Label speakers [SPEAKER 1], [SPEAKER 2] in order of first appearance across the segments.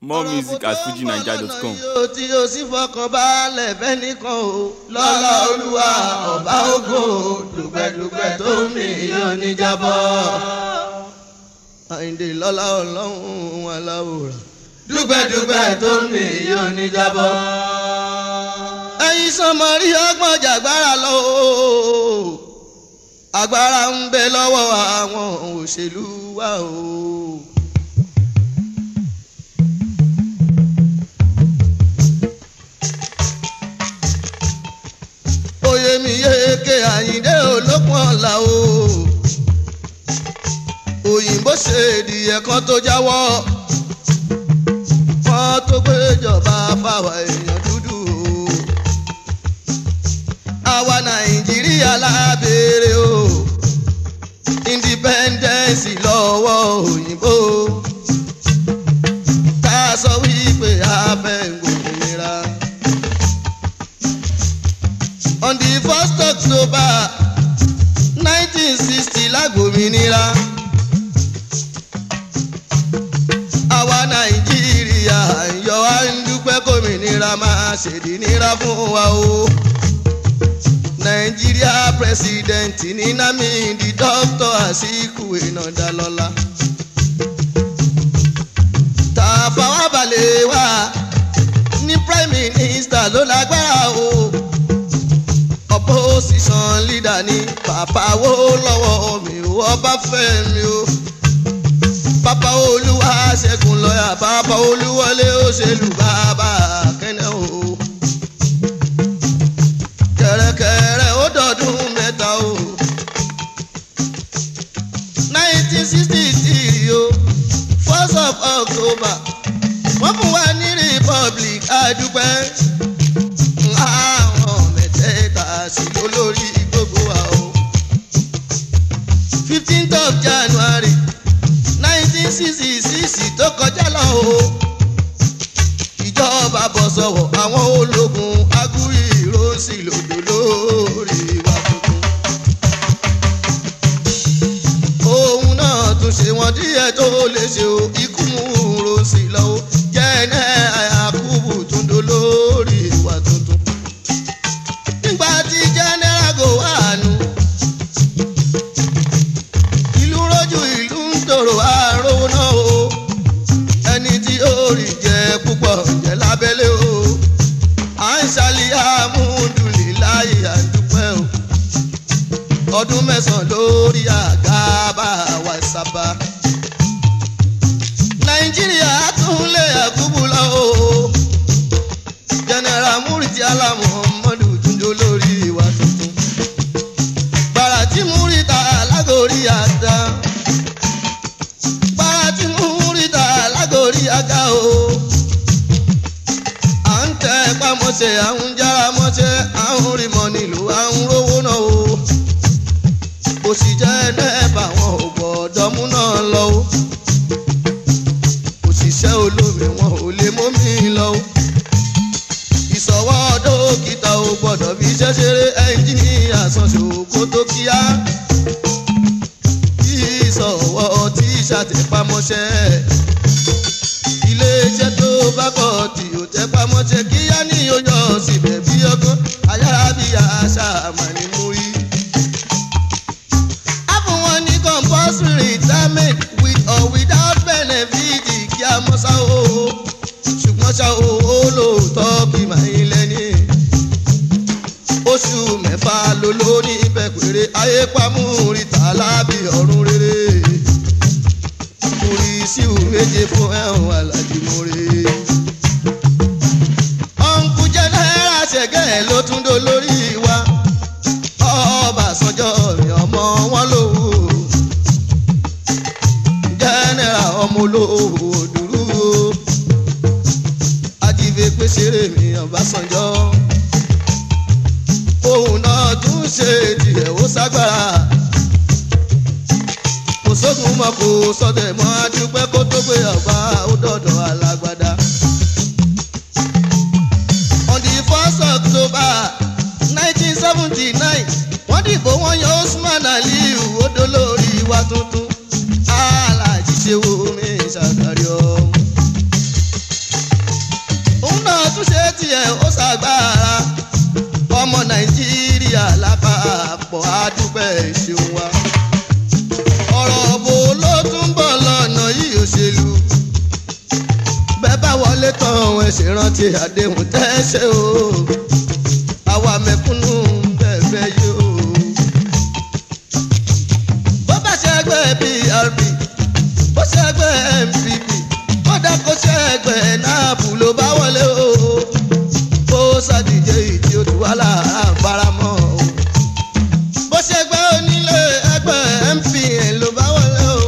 [SPEAKER 1] more music at fujinaija.com.
[SPEAKER 2] yóò tí o sì fọkàn balẹ̀ fẹ́nìkan o lọ́lá olúwa ọba ògo dùgbẹ́dùgbẹ́ tó mi yóò ní jábọ́. àyìndé lọ́lá ọlọ́run aláwòrán dùgbẹ́dùgbẹ́ tó mi yóò ní jábọ́. ẹ̀yin sọmọ rí ọgbọ́n jàgbára lọ o agbára ń bẹ lọ́wọ́ àwọn òṣèlú wa o. oyè mi yéèké àyíndé olókun ọ̀la o òyìnbó ṣe ìdìyẹ kan tó jáwọ́ wọ́n tó gbéjọba fáwa èèyàn dúdú o àwa nàìjíríà lábẹ́rẹ́ o independence lọ́wọ́ òyìnbó tá a sọ wípé a fẹ́ gbòmìnira on the first october nineteen sixty lágbòmìnira àwa nàìjíríà yọ wá ń dúpẹ́ kòmìnira máa ṣèdí nira fún wa o nàìjíríà president ní Nnamdi Dr. Azikiwe Inadalola Tafawa Balewa ní prime minister ló lágbára o opposition leader ní bàbá wo lọ́wọ́ mi ò ọba fẹ́ mi o bàbá olúwa ṣẹ́gun lọ́yà bàbá olúwọlé òṣèlú bàbá kẹ́nẹ́ o kẹ̀rẹ̀kẹ̀rẹ̀ ó dọ̀dún mẹ́ta o nineteen sixty three o first of october wọ́n fún wa ní republic àdúpẹ́ àwọn mẹ́tẹ̀ẹ̀ta sí olórí gbogbo wa o. fifteenth of january nineteen sixty six tó kọjá lọ o. ìjọba bọ̀ sọ̀wọ̀ àwọn ológun agúrí ìrọsì lòdò lórí wa tuntun. òun náà tún ṣe wọ́n díẹ̀ tó lè ṣe o ikú mú rọsì lọ́wọ́ jẹ́ ẹ̀ àkúbù tún dó lórí wa tuntun nígbà tí general go wà nù. ìlú rojú ìlú ń tòrò àròwò náà o. ẹni tí ó rí jẹ púpọ̀ jẹ lábẹ́lé o. à ń ṣàlì àmúdùlì láyé àdúpẹ́ o. ọdún mẹ́sàn-án lórí àga bá wa sábà. nàìjíríà tún lé àkúbù lọ o. general Muriti Alamu Muhammadu túnjó lórí ìwà tuntun. gbàrà tí Murita alágòrí àdá. gbàrà tí Murita alágòrí àga o. à ń tẹ pamọ́ṣẹ́ à ń jára mọ́ṣẹ́ à ń rí mọ́ nílùú à ń rówó náà o. òsì jẹ́ nẹ́ẹ̀bà wọn ò gbọ́dọ̀ mú náà lọ o. òṣìṣẹ́ olómi wọn ò lè mú mi lọ o ìsọwọ́ dókítà ò gbọ́dọ̀ fi iṣẹ́ ṣeré ẹ́ńjìnìyà sanṣo kó tó kíá. ìsọwọ́ tí ṣàtẹ̀pamọ́ṣẹ́. iléeṣẹ́ tó bá kọ̀ tí ò tẹ́pamọ́ṣẹ́ kíá ní oyọ̀ síbẹ̀ bí ọgbọ́n ayára bí àṣà àmàlí mú rí. a fún wọn ní compulsory retirement with or without benefit kí a mọ́ sáà o ṣùgbọ́n ṣá o olóòótọ́ kì máa ń lẹ́ni. oṣù mẹ́fà ló lórí ibẹ̀ péré ayé pamúrítà lábì ọ̀run rere. orí síwù méje fún ẹ̀hún alájí mọ́re. ọ̀nkú jẹ́ náírà ṣẹ̀gẹ́ ló tún dó lórí wa. Ọbásanjọ́ mi ọmọ wọn lówó. jẹ́nẹ́rà ọmọ olówó dúró ajíve pèsèrè mi Ọbásanjọ́ òun náà tún ṣe tiẹ̀ ó ságbára kò sógun mọ́ kò sọdẹ̀ mọ́ adúpẹ́ kó tó gbé ọba ó dọ̀dọ̀ alágbádá. on the first October nineteen seventy nine wọ́n dìbò wọ́n yan Usman Aliyu ó dolórí wa tuntun alájí ṣe wo mi ṣàkàrí ọ̀hún. tiẹ̀ ó ṣàgbára ọmọ nàìjíríà lápapọ̀ àdúpẹ́ ṣeun wa ọ̀rọ̀ bò ló tún bọ̀ lọ́nà yìí òṣèlú bẹ́ẹ̀ bá wọlé tán ẹ ṣe rántí àdéhùn tẹ́ ṣe o àwa mẹ̀kúnnù bẹ́ẹ̀ yóò. bó bá ṣe ẹgbẹ́ prp bó ṣe ẹgbẹ́ npp kódà kó ṣe ẹgbẹ́ náàbù ló bá wọlé o bó ṣàdíje ìdí odò wà lára faramọ́ o bó ṣe ẹgbẹ́ onílé ẹgbẹ́ mpn ló bá wọlé o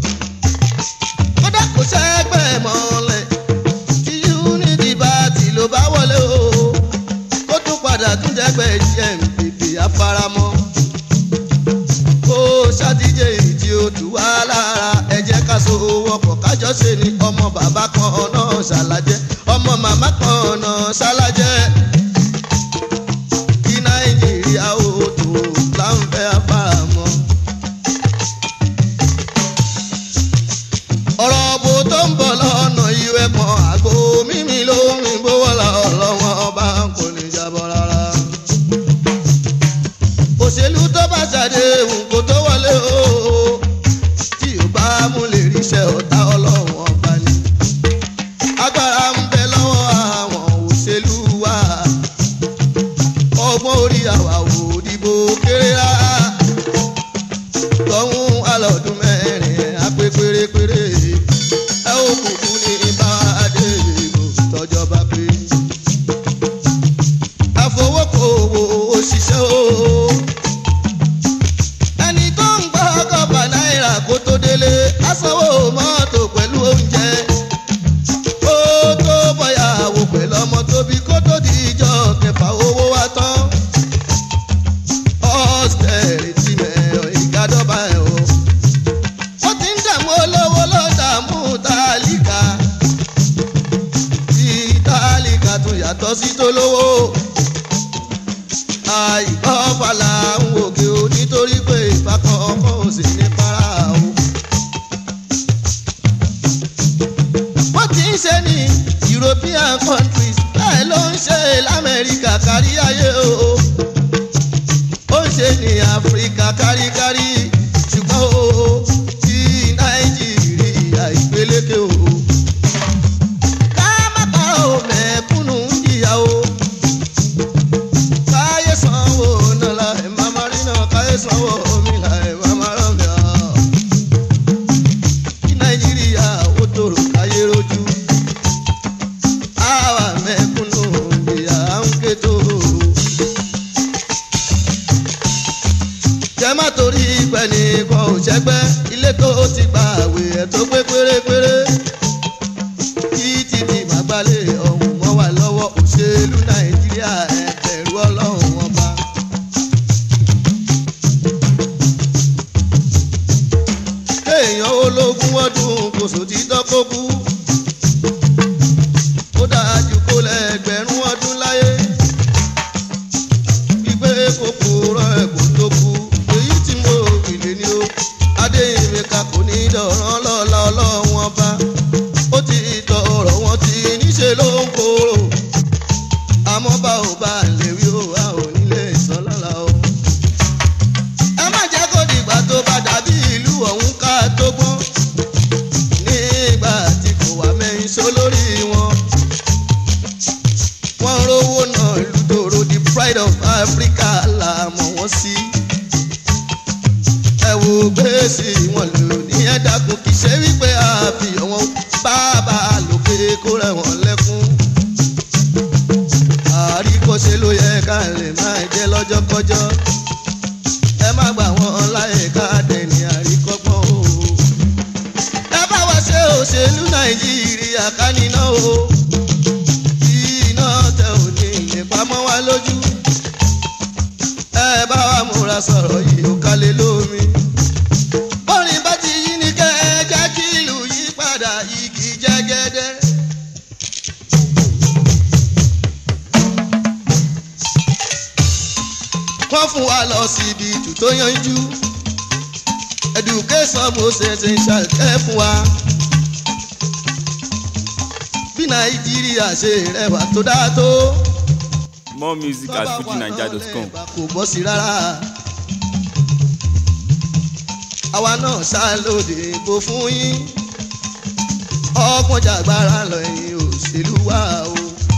[SPEAKER 2] kódà kó ṣe ẹgbẹ́ mọ́lẹ̀ tí unity party ló bá wọlé o kó tún padà tún jẹ́gbẹ́ npp àfaramọ́ kó ṣàdíje ìdí odò wà lára ẹ jẹ́ ká so wọ́pọ̀ kájọ ṣe ni ọmọ bàbá kan náà ṣàlàjẹ́ ọmọ màmá kan náà ṣàlàjẹ́ kí nàìjíríà ó tó láǹfẹ́ àfàmọ́. ọ̀rọ̀ bò tó ń bọ̀ lọ́nà ìwé kan àgbo mímí ló ń rìn gbówó lọ́wọ́ ọba kò ní jábọ̀ rárá. òṣèlú tó bá ṣàdéhùn kó tó wọlé o tí ò bá mú lè ríṣẹ́ ọ̀tá ọlọ́run ọba ni. agbára ń bẹ lọ́wọ́ àwọn òṣèlú wa ọgbọ́n orí àwa ò dìbò kéré rárá tọ́hún alọ́dún mẹ́rin apẹ́ pérépéré ẹ ó kúkú ní bàdé ìbò tọ́jọba pé àfọwọ́kọ̀wò òṣìṣẹ́ o ẹni tó ń gbọ́ ọgọ́fà náírà kó tó délé asanwó mọ́tò pẹ̀lú oúnjẹ ó tó bọ̀yàwó pẹ̀lú ọmọ tóbi kó tó di ìjọ kẹfà owó wa tán austerity mẹ́ọ̀ ìgádọ́bà ẹ̀ o ó ti ń dààmú olówó ló dààmú tálíkà tí tálíkà tún yàtọ̀ sí tólówó àìkọ́fàlà ń wòkè o nítorí pé ìbákan ọkọ̀ ò sì ní para o. wọ́n ti ń ṣe ní european countries bẹ́ẹ̀ ló ń ṣe lamẹ́ríkà kárí ayé o. ó ń ṣe ní áfíríkà káríkárí ṣùgbọ́n o ti nàìjíríà ìpeléke o. ká má pa ò mẹ́kúnnù ń jìyà o káyé sanwó nàlá ẹ̀ máma rí náà káyé sanwó omi là ẹ̀ máma rán mi ọ́. kí nàìjíríà ó tòrò káyé rojú. àwa mẹ́kúnnù ìyá ń ké tó. jẹ́ má torí pẹ́ nìkan ò ṣẹ́gbẹ́ ilé tó ti gba àwẹ̀ ẹ̀ tó pé pérépéré. títí di màgbálẹ̀ ọ̀hún mọ́ wà lọ́wọ́ òṣèlú nàìjíríà ẹ̀ bẹ̀rù ọlọ́run ọba. kéèyàn ológun ọdún kò sò ti dọ́kọ́ kú. ó dájú kó lẹ́gbẹ̀rún ọdún láyé. gbígbé kókó rọ ẹ̀kọ́ tó kú. èyí tí mo gbìlẹ̀ ni ó. adéyìnmíkà kò ní dọ̀rán lọ́la ọlọ́run ọba. ó ti tọrọ wọn ti níṣẹ́ ló ń kóró. àmọ́ bá ò bá lè wí ó a ò nílé ìsán lọ́la o. ẹ má jẹ́ kó dìgbà tó bá dàbí ìlú ọ̀hún ká tó gbọ́n. nígbà tí kò wá mẹ́rin só lórí wọn. wọ́n rówó náà lùdòrò the pride of Africa là mọ̀ wọ́n sí. ẹ wo gbèsè wọn lò ní ẹ̀dákun kì í ṣe wípé àfihàn wọn bàbá lókè kó rẹ̀ wọ́n lẹ́kún àríkọ́ṣe ló yẹ ká lè máa jẹ́ lọ́jọ́kọ́jọ́ ẹ má gbà wọ́n láyè ká dẹ̀ni àríkọ́gbọ́n o. ẹ bá wa ṣe òṣèlú nàìjíríà ká níná o kí iná tẹ ò ní ìpamọ́ wa lójú. ẹ bá wa múra sọ̀rọ̀ yìí ó kálẹ̀ lómi. bọ́rin bá ti yí ni kẹ́ ẹ jẹ́ kí ìlú yí padà igi jẹ́gẹ́dẹ́. wọ́n fún wa lọ síbi ìtù tó yanjú education mo ṣe ṣe ṣàkẹ́ fún wa. bí nàìjíríà ṣe rẹwà tó dáa tó.
[SPEAKER 1] More music at fujinaija.com.
[SPEAKER 2] kò bọ́ sí rárá. àwa náà ṣàlòdì ìbò fún yín. ọgbọ́n jàgbára lọ ẹ̀yìn òṣèlú wa o.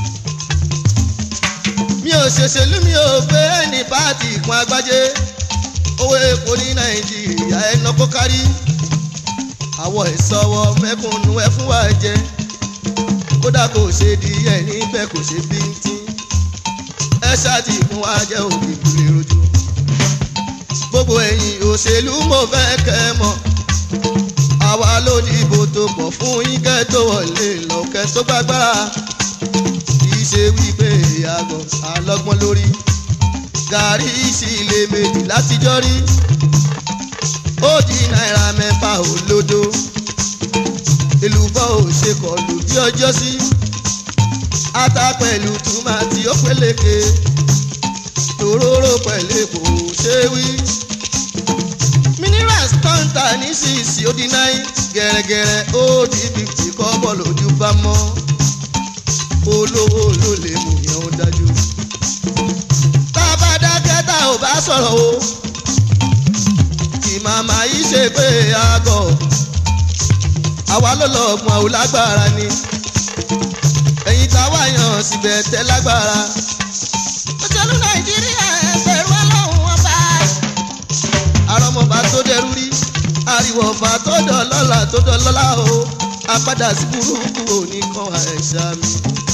[SPEAKER 2] mi ò ṣèṣèlú mi ò gbé ẹni pààtì ìpín agbájé. owó epo ní nàìjíríà ẹnà kó kárí. àwọ̀ ìsọwọ́ mẹ́kúnnú ẹ fún wa jẹ. kódà kò ṣe di ẹ̀ níbẹ̀ kò ṣe bíntín ẹ ṣáàtì fún wa jẹ́ òbí lè rojú. gbogbo ẹ̀yin òṣèlú mo fẹ́ kẹ́ ẹ mọ̀. àwa ló dìbò tó pọ̀ fún yín kẹ́ tó wọlé lọ́kẹ́ tó gbàgbára. kì í ṣe wípé àgọ̀ àlọ́gbọ́n lórí. gàrí sí ilé méjì látijọ́ rí. ó di náírà mẹ́fà olódo. èlùbọ́ ò ṣe kọlù bí ọjọ́ sí. Si ata pẹ̀lú tùmátì ó pélékè tòróró pẹ̀lú èpò ṣé wí. minerals kọ́ńtà ní sísì ó di náì gẹ̀rẹ́gẹ̀rẹ́ ó di fifty kọ́bọ̀ lójú bá mọ́ olówó ló lè mú yẹn ó dájú. tá a bá dákẹ́ tá ò bá sọ̀rọ̀ o kì màmá yìí ṣe pé àgọ̀ àwa ló lọ́ọ̀gbọ̀n ò lágbára ni ẹ̀yin tá a wá yàn síbẹ̀ tẹ́ lágbára. òṣèlú nàìjíríà ẹgbẹ̀rún ọlọ́run ọba. àrọ̀mọba tó dẹrú rí ariwo ọba tó dọ̀lọ́lá tó dọ̀lọ́lá o apádà sí burúkú òní kan àìsà mi.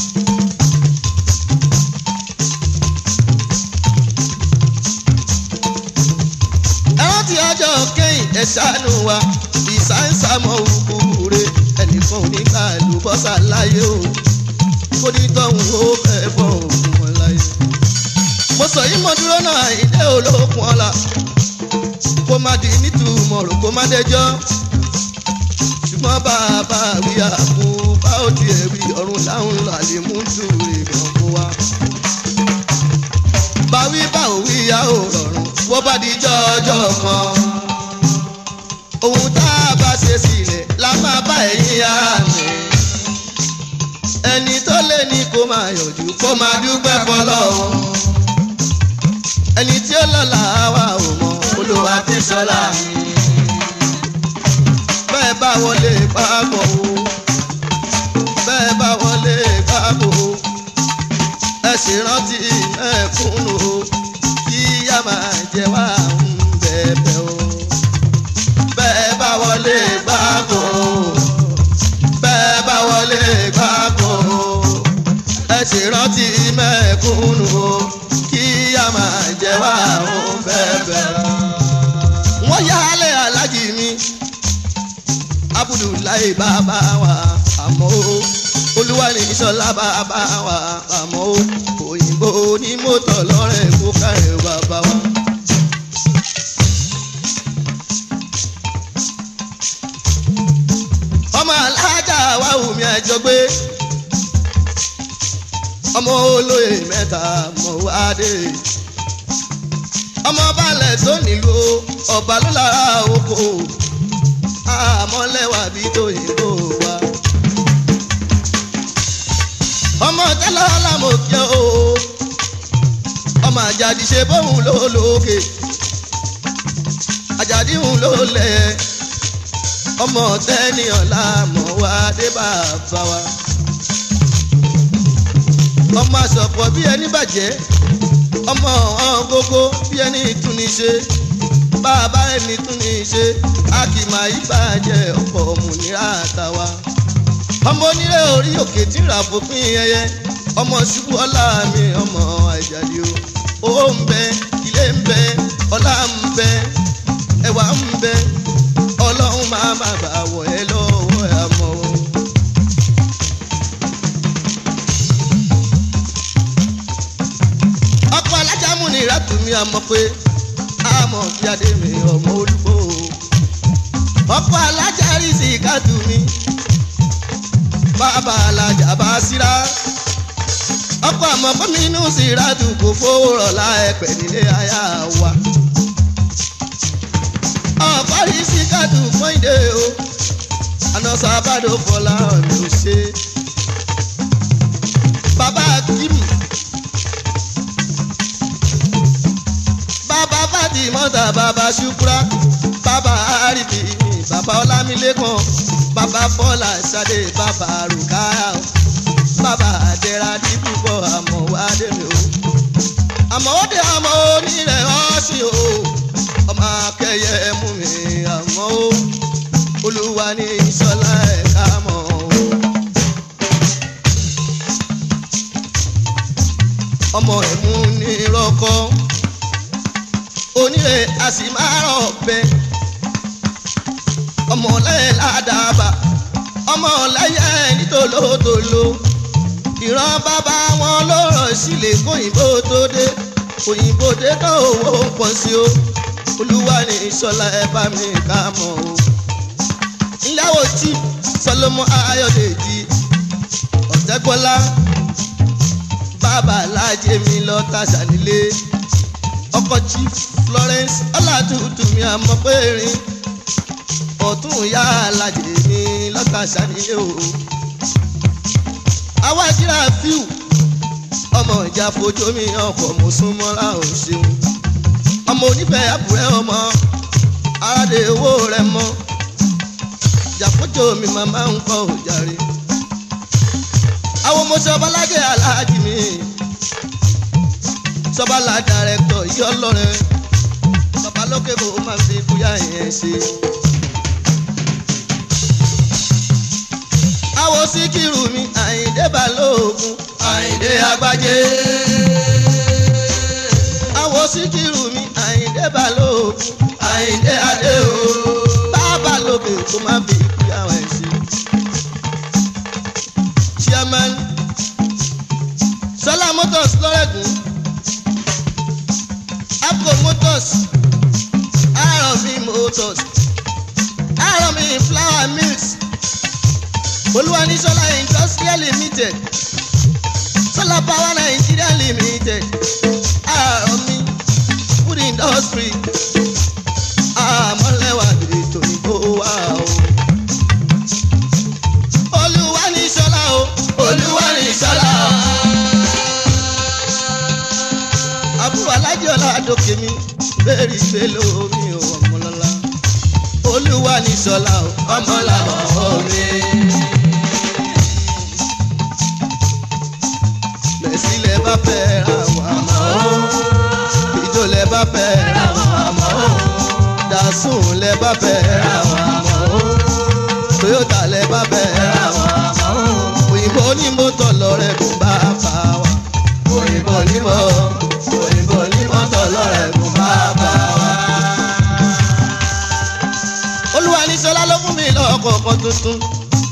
[SPEAKER 2] ẹran tí ọjọ́ kẹ́yìn ẹ̀ ṣàánú wa ìsáǹsàmọ̀ òkúure ẹnìkan ò ní gbà lùbọ́sà láyé o onítọ̀hún ó fẹ́ bọ̀ òkun wọn láyé. mo sọ yìí mo dúró náà ìdẹ́ olókun ọ̀la kó má di nítumọ̀ rò kó má dẹjọ́ ṣùgbọ́n bàbá rí àpò bá ó di ẹ̀rí ọ̀run láwọn làlẹ́ mú tùrè kan kó wá. báwí bá òwí yá ò rọrùn bó bá di jọjọ kan ohun tá a bá ṣe sílẹ̀ la máa bá ẹ̀yìn yá mi ẹni tó lé ní kó máa yọjú kó máa dúpẹ́ fọlọ́run ẹni tí ó lọ́la wa ò mọ olúwa ti sọ́la mi bẹ́ẹ̀ bá wọlé pápọ̀ o bẹ́ẹ̀ bá wọlé pápọ̀ o ẹ sì rántí mẹ́kúnnù o kí yá máa jẹ wá ń bẹ̀bẹ̀ o bẹ́ẹ̀ bá wọlé pápọ̀ o bẹ́ẹ̀ bá wọlé pápọ̀ ẹ sì rántí mẹ́kúnnù o kí a máa jẹ wá òun bẹ́ẹ̀ wọ́n yálé alájì mi abudulayi bàbá wa àmọ́ o olúwarí sọlá bàbá wa àmọ́ o òyìnbó ní mọ́tò lọ́rẹ̀ kó kárẹ̀ bàbá wa. ọmọ alájà wa wù mí àjọgbé ọmọ olóyè mẹ́ta mọ̀ wá dé ọmọ balẹ̀ tó nílùú ọba ló lára oko àmọ́lẹ́wà bí tóyìnbó wa ọmọ tẹ́lẹ̀ ọlámọ̀kẹ́ o ọmọ àjàdì ṣe bóun ló lókè àjàdì òun ló lẹ̀ ọmọ tẹ́niyàn láàmú wa dé bàbá wa. ọmọ àsọ̀pọ̀ bí ẹni bàjẹ́ ọmọ ọ̀hún gógó bí ẹni tún ní ṣe bàbá ẹni tún ní ṣe a kì máa yí bàjẹ́ ọ̀pọ̀ òmùnira àtàwa. ọmọ onílé orí òkè tí ra fòpin ẹyẹ ọmọ ṣubú ọlá mi ọmọ àjàdí o owó ń bẹ ilé ń bẹ ọlá ń bẹ ẹwà ń bẹ ọlọ́run máa má bà wọ̀ ẹ́ lọ́wọ́ ẹ̀ mọ́ o. ọkọ̀ alájàmú ni ìrátùmí àmọ́ pé àmọ́ fi adé mi ọmọ olúgbò o. ọkọ̀ alájàrí sí ìkádù mi bàbá alájà bá síra. ọkọ̀ àmọ́ fún mi inú sí ìrádù kò fowó rọ̀ láẹ̀pẹ̀ nílé ayá wa àfárí sí kádùn fọ́ìdé o àná sábàdó fọlá ọ̀nà ṣe mọ́tà bàbá ṣúkúrá bàbá àríbí bàbá ọlámilẹ́kan bàbá bọ́lá ṣadé bàbá rùkáyà o bàbá àdẹ́ra dípúpọ̀ àmọ́ wá dèrè o àmọ́ ó dé àmọ́ onírẹ̀ ọ́sìn o ọmọ akẹyẹ mú mi àmọ́ o olúwa ní ìṣọlá ẹ̀ka mọ́ o. ọmọ ẹ̀mú ní rọ́kọ́ onílé a sì máa rọ̀ bẹ́ ọmọ lẹ́yìn ládàbà ọmọ lẹ́yìn nítòlótòló ìran bàbá wọn ló rọ̀ sílẹ̀ kóyìnbó tó dé òyìnbó dé tán owó ń pọ̀ sí o olúwa ní ìṣọlá ẹ bá mi ká mọ́ o ìyàwó tí sọlọmọ ayọ̀dèjì ọ̀tẹ́gbọ́lá bàbá alájẹ mi lọ tàṣà nílé ọkọ chief florence ọlàtútù mi àmọ́ pé rin ọ̀tún ìyá alájẹ mi lọ́tàṣà nílé o àwa jíra fíù ọmọ ìjà fojú mi ọkọ̀ mo sún mọ́ra ò ṣeun ọmọ onífẹ̀ẹ́ àbúrẹ́ ọmọ aládé owó rẹ mọ́ jàpọ̀jọ́ mi màmá ń kọ́ òjàre àwọn ọmọ sọbalájẹ aláàjì mi sọbalá dàrẹ́tọ̀ yí ọlọ́rẹ́ babalókè kò máa fi kúyà yẹn ṣe. àwọn síkírù mi àyíndé balógun àyíndé agbájé. àwọn síkírù mi àyíndé balógun àyíndé adé o babalókè kò máa fi kúyà yẹn ṣe chairman solar motors lọ́rẹ́gùn apco motors aromi motors aromi flour mills olúwanísọ́lá industrial limited solar power nigeria limited aromi food industry àmọ́lẹ́wà ètò ìbò wa o olúwa ní sọlá o olúwa ní sọlá o. àbúrò alájọlá àdókè mi bẹ́ẹ̀rì ìgbé lómi ò ọmọlọ́lá olúwa ní sọlá o ọmọlàwọ̀ omi. mẹ̀sílẹ̀ bá fẹ́ ra wà mọ́ o ìjọlẹ̀ bá fẹ́ ra wà mọ́ o dàsùn lẹ̀ bá fẹ́ ra wà mọ́ o toyota lẹ̀ bá fẹ́ ra wà mọ́ o òyìnbó ní mọ́tò lọ́rẹ́ kò bá bá wa òyìnbó ní mọ́ òyìnbó ní mọ́tò lọ́rẹ́ kò bá bá wa. olúwa ní sọlá ló fún mi lọ́kọ̀ọ̀kan tuntun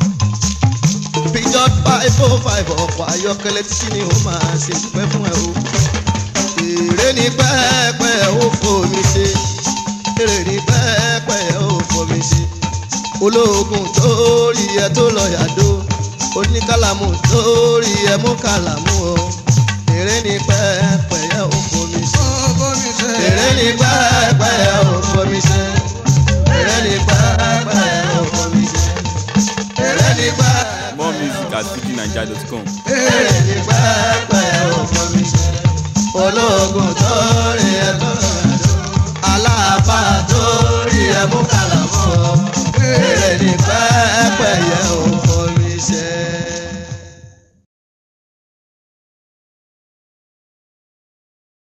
[SPEAKER 2] pijot five oh five ọkọ̀ ayọ́kẹ́lẹ́ títí ni ó máa ṣe pẹ́ fún ẹ o èrè ní pẹ́ẹ́pẹ́ ó fomi ṣe èrè ní pẹ́ẹ́pẹ́ ó fomi ṣe ológun tó rí ẹ tó lọ yàdó oníkàlámù tó rí ẹ mú kàlámù o èrè ní pẹ́ẹ́pẹ́ ó fomi ṣe èrè ní pẹ́ẹ́pẹ́ ó fomi ṣe èrè ní pẹ́ẹ́pẹ́ ó fomi ṣe èrè ní pẹ́ẹ́pẹ́.
[SPEAKER 1] More music at fujininja.com.
[SPEAKER 2] èrè ní pẹ́ẹ́pẹ́ ó fomi ṣe ológun tó rí ẹ tó lọ